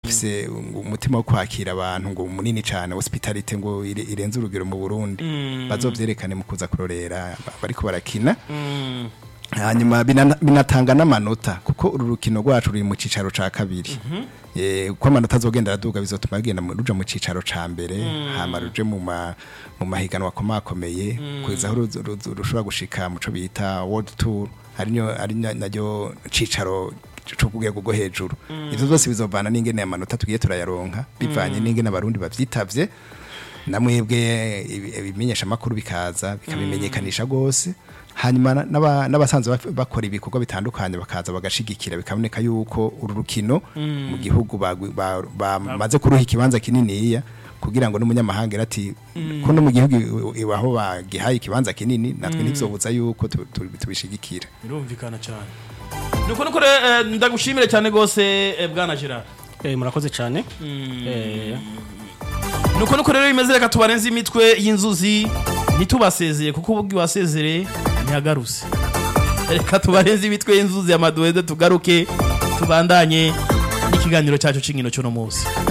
bafise ngo umutima wo kwakira abantu ngo munini cyane hospitality ngo ire- irenze urugero mu Burundi bazovyerekane mu kuza kurorera bariko barakina hanyuma bina- binatanga n'amanota kuko uru rukino rwacu ruri mu cicaro ca kabiri Eh, uko amanota azogenda araduga bizotuma rugenda mu- ruja mu cicaro ca mbere hama ruje mu ma- mu mahiganwa akomakomeye kugeza aho ruzo- ruzo- rushobora gushika mu co bita world tour ari nyo- ari na- naryo cicaro co ku rwego rwo hejuru ivyo vyose bizovana n'ingene amanota tugiye turayaronka bivanye n'ingene abarundi bavyitavye namwebwe ibi- ibimenyesha makuru bikaza bikabimenyekanisha gose hanyuma na- n'aba- n'abasanzwe baf- bakora ibikorwa bitandukanye bakaza bagashigikira bikaboneka yuko uru rukino mu gihugu bagwi- ba- bamaze kuruha ikibanza kininiya kugira ngo n'umunyamahanga ira ati ko no mu gihugu i- iwaho bagihaye ikibanza kinini natwe ntivyobuza yuko tu- tu- tubishigikira birumvikana cyane nuko nuko rero, eh, ndagushimire cyane gose eh, bwana Gerard Eh, murakoze cyane Eh, nuko nuko rero bimeze reka tubarenze imitwe y'inzuzi ntitubasezeye kuko ubwo wasezere ntihagaruse reka tubarenze imitwe y'inzuzi ya maduwede tugaruke tubandanye n'ikiganiro cyacu cy'inkino cy'uno munsi